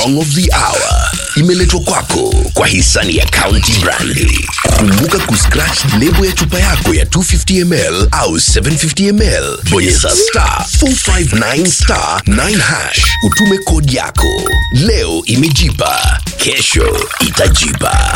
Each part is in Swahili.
song of the hour imeletwa kwako kwa hisani ya County Brandi. Kumbuka kuscratch lebo ya chupa yako ya 250 ml au 750 ml, bonyeza star 459 star 9 hash, utume kodi yako. Leo imejipa, kesho itajipa.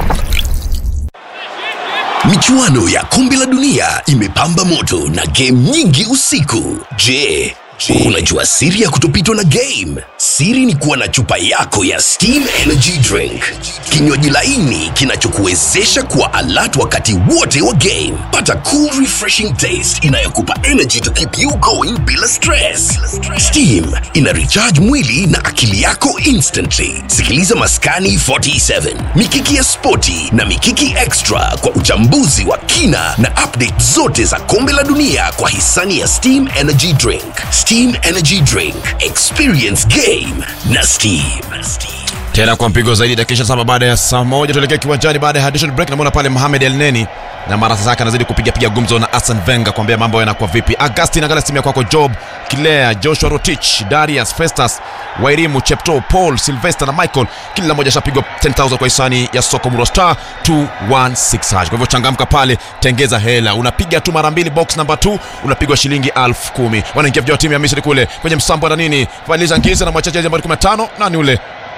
Michuano ya kombe la dunia imepamba moto na game nyingi usiku. Je, unajua siri ya kutopitwa na game? Siri ni kuwa na chupa yako ya Steam Energy Drink, kinywaji laini kinachokuwezesha kuwa alert wakati wote wa game. Pata cool refreshing taste inayokupa energy to keep you going bila stress. Steam ina recharge mwili na akili yako instantly. Sikiliza Maskani 47, Mikiki ya Spoti na Mikiki Extra kwa uchambuzi wa kina na update zote za kombe la dunia kwa hisani ya Steam Energy Drink. Steam Energy Drink, experience game na Steam. tena kwa mpigo zaidi dakika saba baada ya saa moja tuelekea kiwanjani baada ya additional break namwona pale Mohamed El Neni na marasa zake anazidi kupiga piga gumzo na Arsene Wenger kuambia mambo yanakuwa vipi Augustin angalia simu ya kwako Job Kilea Joshua Rotich Darius Festus Wairimu Chepto Paul Sylvester na Michael kila mmoja ashapigwa 10000 kwa hisani ya soko Muro star 216 hash kwa hivyo changamka pale tengeza hela unapiga tu mara mbili box number 2 unapigwa shilingi 10000 wanaingia vijana wa timu ya Misri kule kwenye msambo na nini Valiza Ngiza na mwachaji nambari 15 nani ule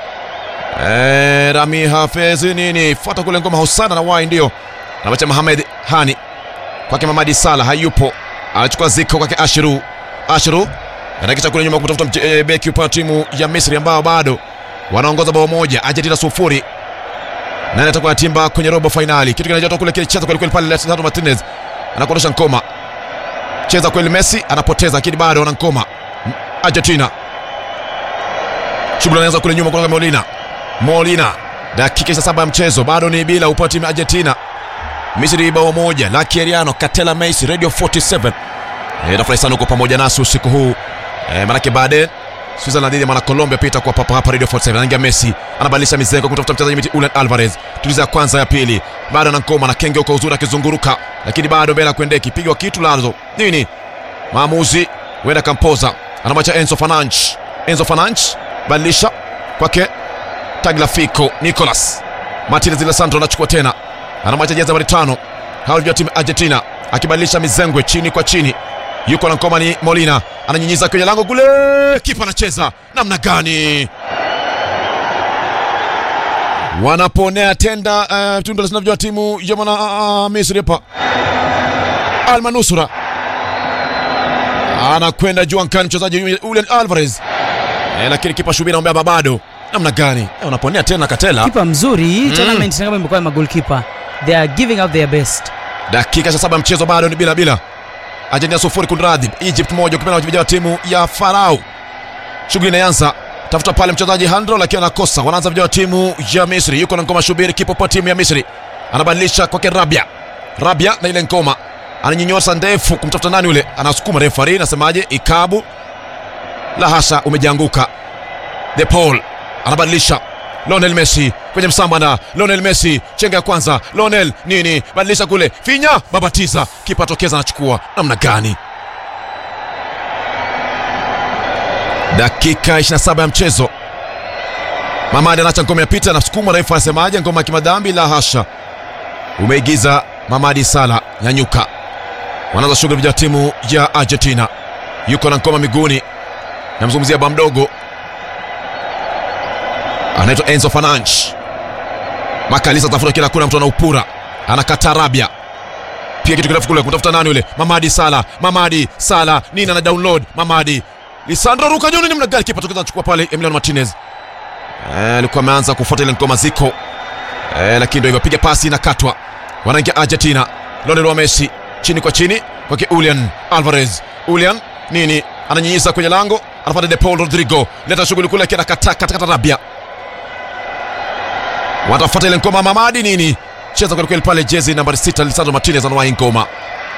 Eh, Rami Hafez nini fuata kule ngoma Husana na wai ndio anawacha Mohamed Hani kwake Mamadi Salah hayupo anachukua ziko kwake Ashiru Ashiru anakisha kule nyuma kutafuta mche- eh, beki upande wa timu ya Misri ambao bado wanaongoza bao moja Argentina sufuri nani atakuwa timba kwenye robo finali kitu kinachotoka kule kile cheza kweli kweli pale Lautaro Martinez anakuondosha Nkoma cheza kweli Messi anapoteza lakini bado wana Nkoma Argentina shughuli anaanza kule nyuma kutoka Molina Molina dakika 27 ya mchezo bado ni bila upande wa timu ya Argentina Misri bao moja la Kieriano Katela Messi Radio 47 e, nafurahi sana uko pamoja nasi usiku huu e, manake baadaye Switzerland dhidi ya mwana Colombia pia itakuwa papa hapa Radio 47 anaingia Messi anabadilisha mizengo kutafuta mchezaji miti Julian Alvarez tuliza ya kwanza ya pili bado na Nkoma na Kenge kwa uzuri akizunguruka lakini bado mbele kuendeki pigwa kitu lazo nini maamuzi huenda kampoza anamwacha Enzo Fernandes Enzo Fernandes badilisha kwake Tagliafico Nicolas Martinez Alessandro anachukua tena anamwacha jezi nambari tano hao ndio timu ya Argentina akibadilisha mizengwe chini kwa chini yuko na ngoma ni Molina ananyinyiza kwenye lango kule kipa anacheza namna gani wanaponea tenda uh, tunda linavyojua timu ya mwana uh, Misri hapa Almanusura anakwenda juu ankani mchezaji Julian Alvarez eh, lakini kipa Shubiri anaambia bado namna gani eh, unaponea tena Katela kipa mzuri hii tournament ni kama imekuwa ma goalkeeper they are giving out their best dakika cha saba mchezo bado ni bila bila Argentina sufuri kunradhi Egypt moja ukipenda wachezaji wa timu ya Farao shughuli inaanza tafuta pale mchezaji Handro lakini anakosa wanaanza vijana wa timu ya Misri yuko na ngoma Shubiri kipo kwa timu ya Misri anabadilisha kwake Rabia Rabia na ile ngoma ananyinyosa ndefu kumtafuta nani yule anasukuma refari nasemaje ikabu la hasha umejianguka De Paul anabadilisha Lionel Messi kwenye msambana Lionel Messi chenga ya kwanza Lionel nini badilisha kule finya babatiza kipa tokeza anachukua namna gani dakika 27 ya mchezo Mamadi anacha ngoma ya pita anasukuma refu anasemaje ngoma ya kimadhambi la hasha umeigiza Mamadi Sala nyanyuka wanaanza shughuli vya timu ya Argentina yuko na ngoma miguuni namzungumzia bwa mdogo anaitwa Enzo Fernandes. Makalisa tafuta kila kuna mtu anaupura, anakata Rabia pia kitu kirefu kule kumtafuta nani yule Mamadi Sala, Mamadi Sala nini ana download Mamadi Lisandro ruka nyoni namna gani kipa tokeza anachukua pale Emiliano Martinez eh, alikuwa ameanza kufuata ile ngoma ziko eh, lakini ndio hivyo, piga pasi inakatwa, wanaingia Argentina. Lionel wa Messi chini kwa chini kwake Julian Alvarez, Julian nini ananyinyiza kwenye lango, anapata De Paul Rodrigo, leta shughuli kule, akienda kata kata kata Rabia watafuata ile ngoma Mamadi nini cheza kweli kweli pale, jezi nambari 6 Lisandro Martinez anawahi ngoma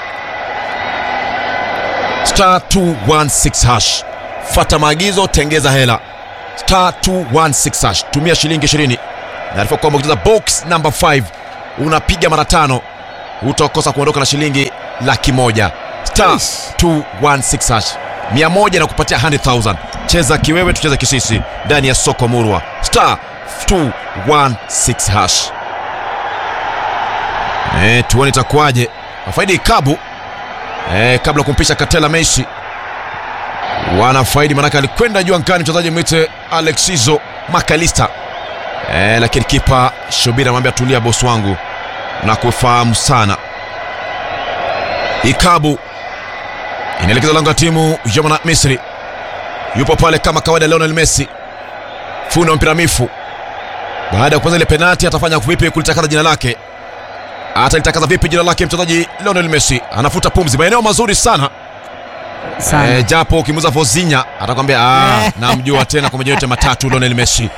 star 216 hash, fata maagizo, tengeza hela star 216 hash, tumia shilingi 20. Naarifa kwamba ukicheza box number 5 unapiga mara tano utakosa kuondoka na shilingi laki moja star 216 hash, mia moja na kupatia 100,000 cheza kiwewe tucheze kisisi ndani ya soko murwa star 216 hash e, tuone itakuwaje wafaidi ikabu e, kabla ya kumpisha katela meshi wanafaidi manake alikwenda juu angani mchezaji mwite alexizo makalista e, lakini kipa shobira amwambia tulia bosi wangu na kufahamu sana ikabu inaelekeza lango la timu ya mwana misri yupo pale kama kawaida leonel messi fundi wa mpira mifu baada ya kuanza ile penati atafanya vipi kulitakaza jina lake atalitakaza vipi jina lake mchezaji leonel messi anafuta pumzi maeneo mazuri sana sana e, japo ukimuza vozinya atakwambia "Ah, namjua tena kwa majina yote matatu Lionel Messi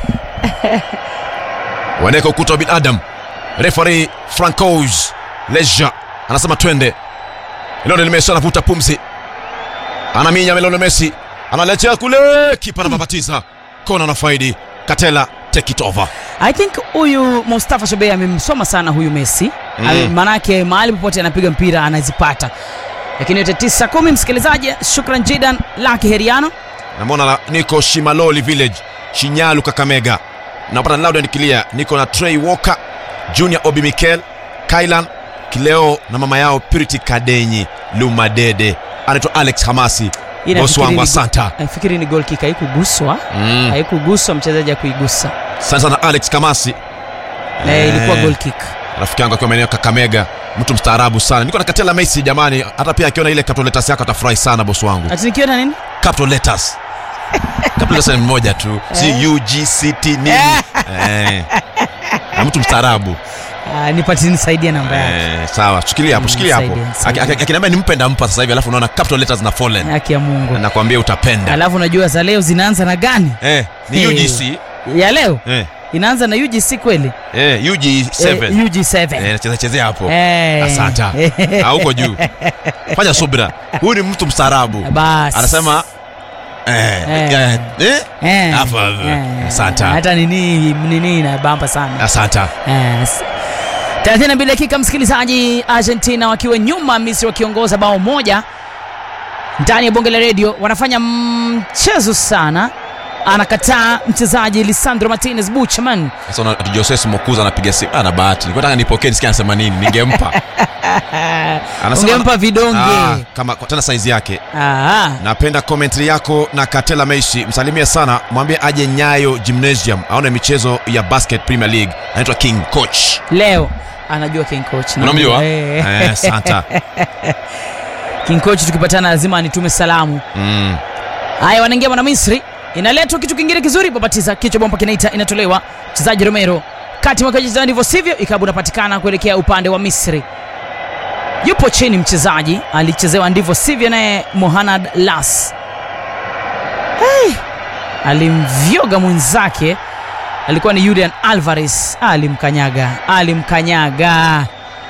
wanaweka ukuta wa binadam refari Francois Leja anasema twende Lionel Messi anavuta pumzi anaminya Lionel Messi analetea kule kipa anababatiza kona na faidi Katela take it over i think huyu mustafa shobei amemsoma sana huyu messi Mm. mm. maanake mahali popote anapiga mpira anazipata lakini yote tisa kumi msikilizaji shukran jidan laki heriano namwona la- niko shimaloli village shinyalu kakamega napata loud clear niko na trey walker junior obi mikel kailan kileo na mama yao purity kadenyi lumadede anaitwa alex hamasi Hii bosi nafikiri wangu ni- asanta nafikiri ni gol kick haikuguswa mm. haikuguswa mchezaji akuigusa asante sana alex kamasi na Eh. ilikuwa gol kick rafiki yangu akiwa maeneo ya kakamega mtu mstaarabu sana niko na katela messi jamani hata pia akiona ile capital letters yako atafurahi sana bosi wangu ati nikiona nini capital letters capital letters ni mmoja tu si ugct nini eh. Na mtu mstaarabu Ah, nipati nisaidia namba yake Eh, sawa shikilia hapo Mm, shikilia hapo saidia, Aki- saidia. aki- akiniambia nimpe ndampa sasa hivi alafu unaona capital letters na fallen haki ya mungu nakwambia utapenda alafu unajua za leo zinaanza na gani eh, ni Eh. UGC ya leo eh, inaanza na ugc kweli eh, UG7 Eh, ug7 eh, nacheza chezea hapo Eh. asanta Ah, huko juu fanya subira huyu ni mtu mstaarabu basi anasema eh, Eh. eh, eh, Eh, Hapo, eh, asante. hata nini nini inabamba sana asanta Yes. 32 dakika msikilizaji argentina wakiwa nyuma misri wakiongoza bao moja ndani ya bonge la redio wanafanya mchezo sana anakataa mchezaji lisandro martinez buchman sasa una- ati joses mokuza anapiga simu ana bahati nilikuwa nataka nipokee nisikia anasema nini ningempa Anasema- ungempa vidonge Ah, kama kwa- tena saizi yake Ah, napenda commentary yako na katela meishi msalimie sana mwambie aje nyayo gymnasium aone michezo ya basket premier league anaitwa king coach leo anajua king coach unamjua Eh. eh, santa king coach tukipatana lazima anitume salamu mm. haya wanaingia mwana misri inaletwa kitu kingine kizuri babatiza kichwa bomba kinaita inatolewa mchezaji romero kati mwakacheza ndivyo sivyo ikabu unapatikana kuelekea upande wa misri yupo chini mchezaji alichezewa ndivyo sivyo naye mohanad las hey, alimvyoga mwenzake alikuwa ni julian alvarez alimkanyaga alimkanyaga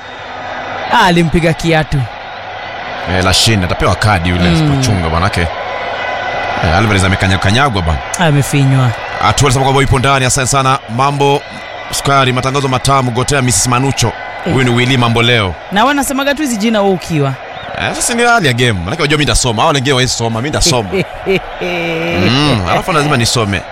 alimpiga kiatu eh, lashin atapewa kadi yule Mm. asipochunga manake eh, alvarez amekanyakanyagwa bana amefinywa atualisema kwamba ipo ndani asante sana mambo sukari matangazo matamu gotea mrs manucho huyu ni wili mambo leo na wanasemaga tu hizi jina wewe ukiwa eh, sasa ni hali ya game manake wajua mi ndasoma au wengine waezi soma mi ndasoma mm, alafu lazima nisome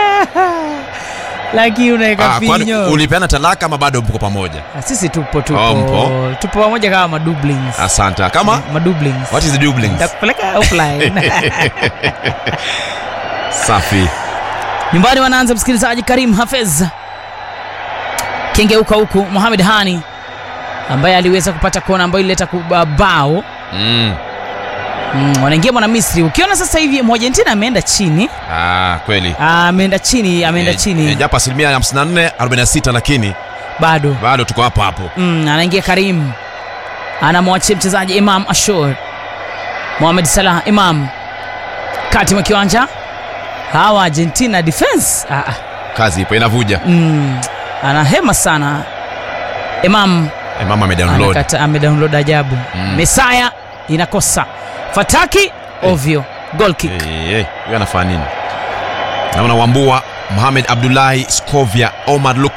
lakini unaweka Ah, kwani finyo ulipeana talaka ama bado mko pamoja Ah, sisi tupo tupo Oh, mpo. tupo pamoja kama madublings asante kama madublings what is the dublings takupeleka offline safi nyumbani wanaanza msikilizaji karim hafez kengeuka huku mohamed hani ambaye aliweza kupata kona ambayo ilileta kuba- bao mm. mm, wanaingia mwana misri ukiona sasa hivi mwargentina ameenda chini ah, kweli Ah, ameenda chini ameenda Eh, chini eh, japo asilimia 54 46 lakini bado bado tuko hapo hapo mm, anaingia karim anamwachia mchezaji imam ashur mohamed salah imam kati mwa kiwanja hawa argentina defense ah, ah, kazi ipo inavuja mm, anahema sana imam eh, mama amedownload anakata amedownload ajabu Mm. mesaya inakosa fataki ovyo goal kick Eh, eh, huyo anafanya nini naona wambua mohamed abdullahi scovia omar lukman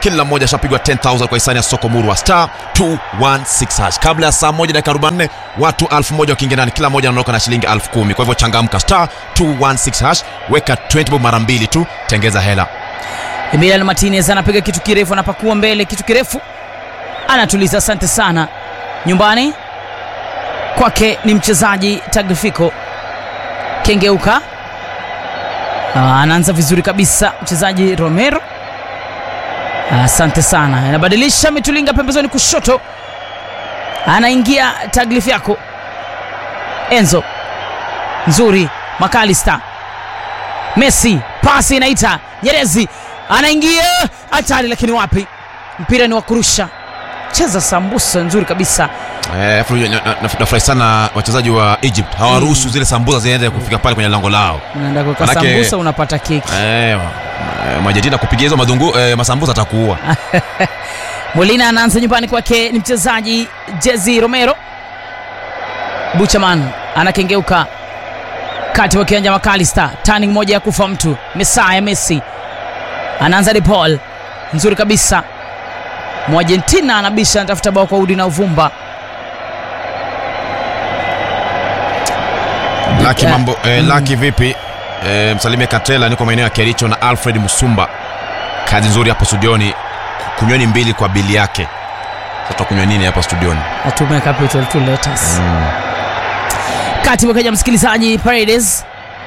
kila mmoja ashapigwa 10000 kwa hisani ya soko murwa star 216 hash kabla ya saa moja dakika 44 watu 1000 wakiingia ndani kila mmoja anaondoka na shilingi 10000 kwa hivyo changamka star 216 hash weka 20 bob mara mbili tu tengeza hela Emiliano Martinez anapiga kitu kirefu, anapakua mbele kitu kirefu, anatuliza. Asante sana. Nyumbani kwake ni mchezaji Taglifico, kengeuka, Ah, anaanza vizuri kabisa mchezaji Romero. Asante sana, anabadilisha mitulinga pembezoni kushoto, anaingia Taglifico, Enzo nzuri, Makalista Messi, pasi inaita Nyerezi, anaingia hatari, lakini wapi, mpira ni wa kurusha. Cheza sambusa nzuri kabisa. Eh, afu na- na- na- nafurahi sana wachezaji wa Egypt hawaruhusu zile sambuza ziende kufika pale kwenye lango lao Unaenda kuweka Manake- sambusa, unapata keki. eh, eh, Majetina kupigia hizo madhungu eh, masambuza atakuua Molina anaanza nyumbani kwake, ni mchezaji Jezi Romero. Buchaman anakengeuka kati wa kiwanja Makalista, turning moja ya kufa mtu. Mesaya Messi anaanza De Paul, nzuri kabisa. Mwargentina anabisha, anatafuta bao kwa udi na uvumba. Laki Eh, mambo eh, Laki vipi? Eh, msalimie Katela, niko maeneo ya Kericho na Alfred Musumba. Kazi nzuri hapo studioni, kunyweni mbili kwa bili yake. Sasa tutakunywa nini hapa studioni? Atume capital two letters. Kati wakaja msikilizaji Paredes.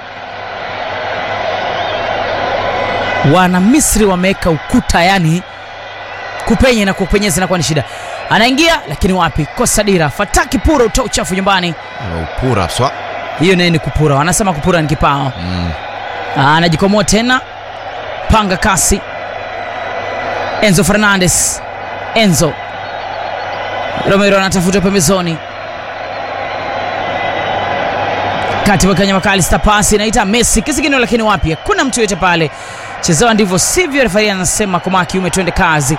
Wana Misri wameweka ukuta, yani kupenye na kupenyeza inakuwa ni shida. Anaingia lakini wapi, kosa dira. Fataki pura utoa uchafu nyumbani. Upura swa. Hiyo naye ni kupura, wanasema kupura ni kipao. Mm. Ah, Anajikomoa tena, panga kasi. Enzo Fernandez, Enzo Romero anatafuta pembezoni, kati wakanya Makalista, pasi inaita Messi kisigino, lakini wapi, hakuna mtu yote pale. Chezewa ndivyo sivyo, refari anasema koma kiume, twende kazi.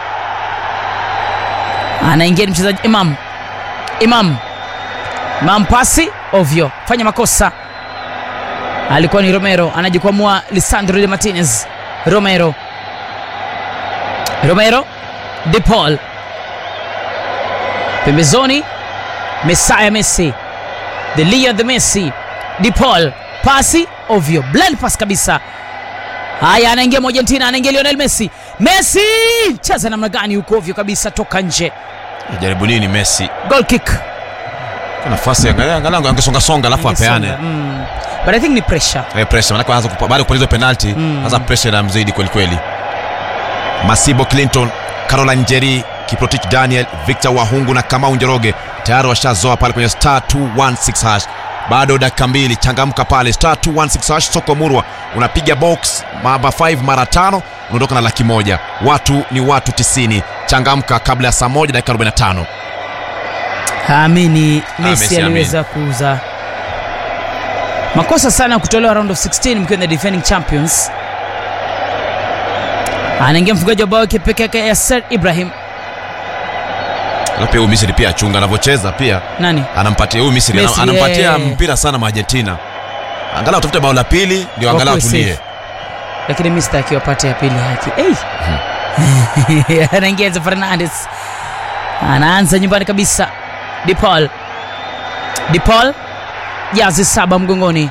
Anaingia ni mchezaji Imam, Imam, Imam, pasi ovyo, fanya makosa alikuwa ni Romero anajikwamua Lisandro de Martinez. Romero, Romero, De Paul pembezoni, Mesaya Messi, the Leo the Messi, De Paul pasi ovyo, blind pass kabisa. Haya, anaingia Argentina, anaingia Lionel Messi. Messi cheza namna gani huko, ovyo kabisa, toka nje, Jaribu nini Messi? goal kick. Kwa nafasi angalia angalau angesonga songa alafu apeane. Mm. But I think ni pressure. Eh, pressure manake anaanza kupa- baada ya kupoteza penalty, sasa pressure inamzidi kweli kweli. Masibo Clinton, Caroline Njeri, Kiprotich Daniel, Victor Wahungu na Kamau Njoroge tayari washazoa pale kwenye star 216 hash. Bado dakika mbili, changamka pale star 216 hash. Soko Murwa unapiga box mara 5 mara tano, unaondoka na laki moja. Watu ni watu 90. Changamka kabla ya saa moja dakika 45. Haamini Messi Messi aliweza kuuza makosa sana ya kutolewa round of 16 mkiwa the defending champions. Anaingia mfungaji wa bao yake peke yake Yasser Ibrahim. Na pia huyu Misri pia achunga anavyocheza pia Nani? anampatia huyu Misri Messi, anam- anampatia eh. mpira sana Argentina. Angalau tafute bao la pili ndio angalau Wakuwe tulie. safe. Lakini Mr akiwapata ya pili haki. Hey. Anaingia Enzo Fernandez. Anaanza nyumbani kabisa. De Paul. De Paul. Jazi saba mgongoni.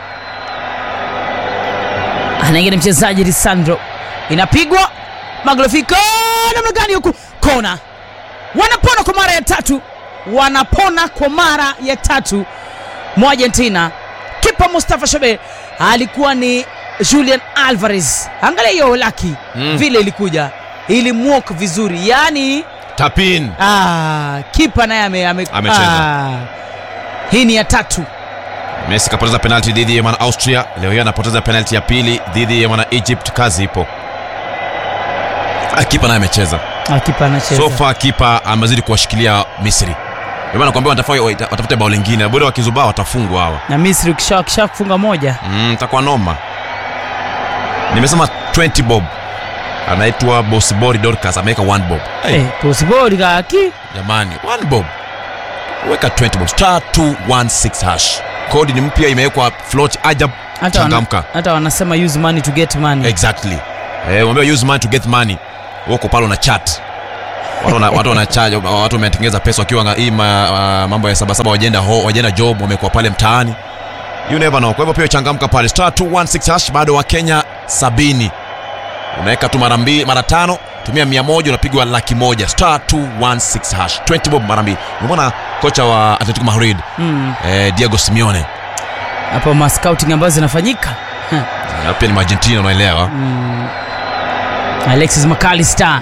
Anaingia ni mchezaji Lisandro. Inapigwa. Maglofico namna gani huku? Kona. Wanapona kwa mara ya tatu. Wanapona kwa mara ya tatu mwa Argentina. Kipa Mustafa Shobe alikuwa ni Julian Alvarez. Angalia hiyo laki Mm. vile ilikuja, ilimwok vizuri, yaani Tapin. ah, kipa naye ame, ame, Amecheza. ah, hii ni ya tatu. Messi kapoteza penalti dhidi ya mwana Austria, leo hii anapoteza penalti ya pili dhidi ya mwana Egypt. Kazi ipo. Ah, kipa naye amecheza. Ah, kipa anacheza So far kipa amezidi kuwashikilia Misri. Ndio maana nakwambia watafanya watafute bao lingine. Bora wakizubaa watafungwa hawa. na Misri ukisha kisha kufunga moja Mm, takuwa noma. Nimesema 20 bob. Anaitwa Bosibori Dorcas ameweka 1 bob. Hey, eh, possible kaki jamani, 1 bob. Weka 20 bob. Star 216 hash. Kodi ni mpya imewekwa float ajab. hata wana, Changamka. hata wanasema use money to get money. Exactly. Eh, mwambia use money to get money. wako pale na chat watu wana- watu wanachaja watu wametengeza pesa wakiwa nga- hii ma- ah, mambo ya sabasaba wajenda ho wajenda job wamekuwa pale mtaani you never know kwa hivyo pia changamka pale star 216 hash bado wa Kenya sabini unaweka tu mara mbili mara tano tumia mia moja unapigwa laki moja star 216 hash 20 bob mara mbili umeona kocha wa Atletico Madrid Mm. eh, Diego Simeone hapo ma scouting ambazo zinafanyika Ha. na pia ni Argentina unaelewa alexis mcallister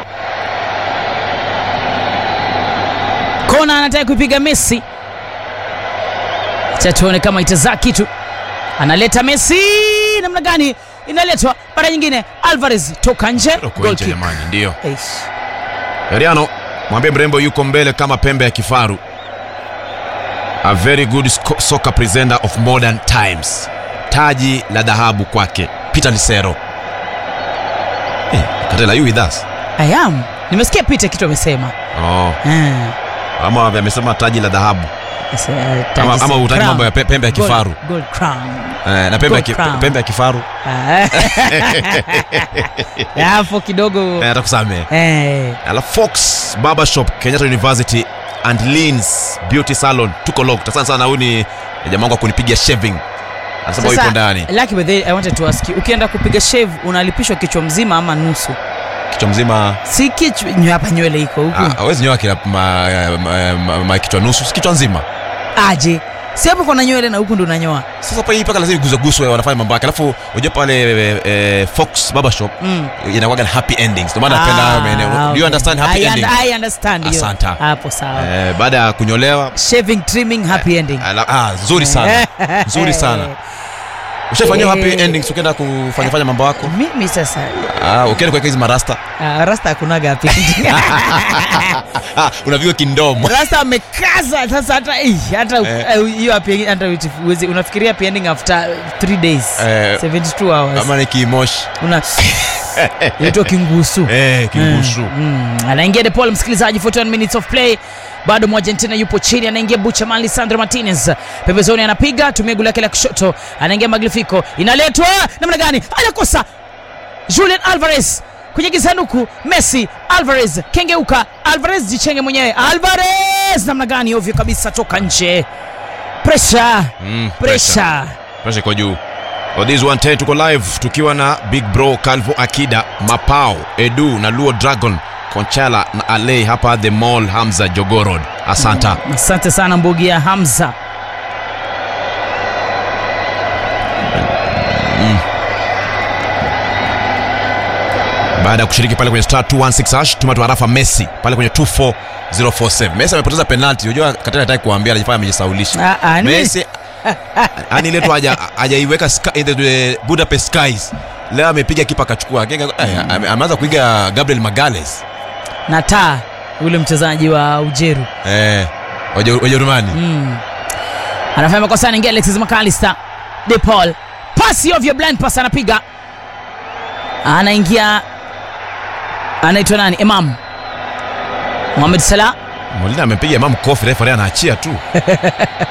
kona anataka kuipiga messi cha tuone kama itazaa kitu analeta messi namna gani inaletwa mara nyingine alvarez toka nje Toka Goal nje kick. jamani ndio Eish. Mariano mwambie mrembo yuko mbele kama pembe ya kifaru a very good sco- soccer presenter of modern times taji la dhahabu kwake Peter Lisero eh, Katela you with us I am nimesikia pita kitu amesema oh, Eh, ama amesema taji la dhahabu yes, eh, taji ama, ama si- utaki crown. mambo ya pe- pembe ya Gold- kifaru gold crown. eh, na pembe ya, ki, Gold crown. pembe ya kifaru Ah. hapo kidogo eh, atakusamehe eh, alafu Fox Barbershop Kenyatta University and Leans Beauty Salon tuko locked. Asante sana, huyu ni jamaa wangu wa kunipigia shaving, anasema yuko ndani Lucky by the way, I wanted to ask you, ukienda kupiga shave unalipishwa kichwa mzima ama nusu? kichwa mzima. Si kichwa nyo hapa nywele iko huku. Ah, hawezi nyoa kila ma, ma, ma, ma, kichwa nusu, si kichwa nzima. Aje. Si hapo kuna nywele na huku ndo unanyoa. Sasa pale hii paka lazima iguswe wanafanya mambo yake, alafu unajua pale eh, eh, Fox Barbershop Mm. inakuwaga na happy endings, ndio maana napenda hayo maeneo. Do okay. you understand happy I, ending? und- I understand hiyo. Asante. Hapo sawa. Eh, baada ya kunyolewa Shaving, trimming, happy ending. ala, ah, nzuri sana nzuri sana. Ushafanyiwa happy Eh. endings ukienda kufanya fanya mambo yako? Mimi sasa Ah, ukienda kuweka hizi marasta ah, rasta hakunaga happy ending. ah, unapigwa kindomo rasta amekaza sasa hata eh, hata Eh. eh, hiyo happy ending hata uwezi- unafikiria happy ending after 3 days Eh, 72 hours kama ni kimoshi una inaitwa kingusu eh, kingushu Mm, anaingia De Paul msikilizaji 41 minutes of play bado mwargentina yupo chini anaingia buchaman lisandro martinez pembezoni anapiga tumia gulu lake la kushoto anaingia maglifico inaletwa namna gani anakosa julian alvarez kwenye kisanduku messi alvarez kengeuka alvarez jichenge mwenyewe alvarez namna gani ovyo kabisa toka nje presha Mm, pressure. presha Pressure iko juu For this 110 tuko live tukiwa na big bro calvo akida mapao edu na luo dragon conchala na alei hapa the mall hamza jogorod asanta asante sana mbugi ya hamza baada ya kushiriki pale kwenye star 216 hash tuma tuarafa messi pale kwenye 24047 messi amepoteza penalti unajua katana hataki kuambia anajifanya amejisaulisha Ah, ah, ni- messi ani letu haja hajaiweka sky- in the, the budapest skies leo amepiga kipa akachukua Genga- eh, ame- ameanza kuiga gabriel magales na taa yule mchezaji wa ujeru eh, Waje- wajerumani mm. anafanya makosa anaingia alexis mcallister de paul pasi ovyo blind pass anapiga anaingia anaitwa nani imam mohamed salah molina amepiga mam kofi refa anaachia tu